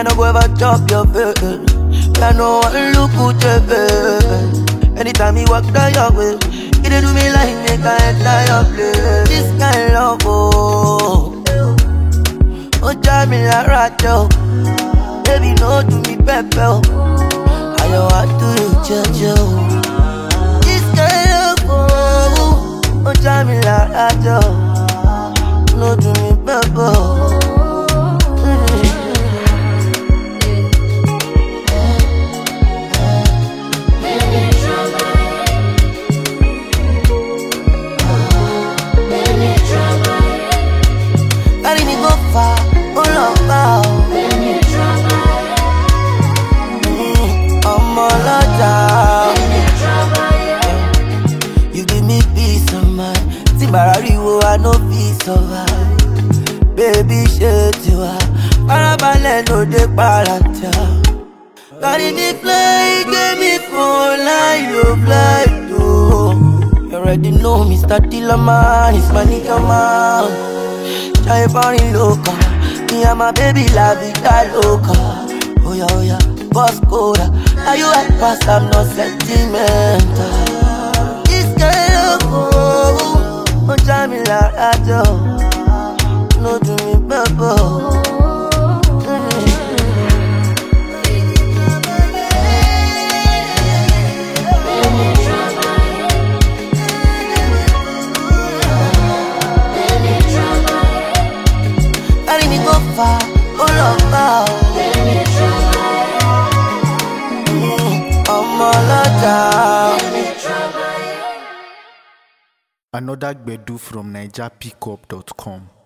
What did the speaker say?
I no go ever chop your face. I know one look good your face. Anytime you walk down your way, it dey do me like make I enter your place. This kind love, oh, oh, drive me like radio. Baby, no do me pepe, oh. I don't want to you, Jojo. This kind of oh, oh, drive me like radio. No do me pepe, oh. Carry me go far, oh love, oh. Mm, ọmọ ọlọ́jà. You give me peace of mind. Tí bàrà ríwo, I no fit survive. Baby ṣe tiwa, farabalẹ̀ ló dé paratá. Carry me play, give me phone line, you fly to. You already know Mr. Dillaman is my nigga man. Jai foreign loca, me and my baby la vida loca. Oh yeah, oh yeah, boss coda. Now you at pass, I'm not sentimental. This girl, oh, oh, try me like I do. No do me purple. Carry me go far, oh love, oh. Mm, ọmọ ọlọ́jà. Another Gbedu from NigerPickup.com.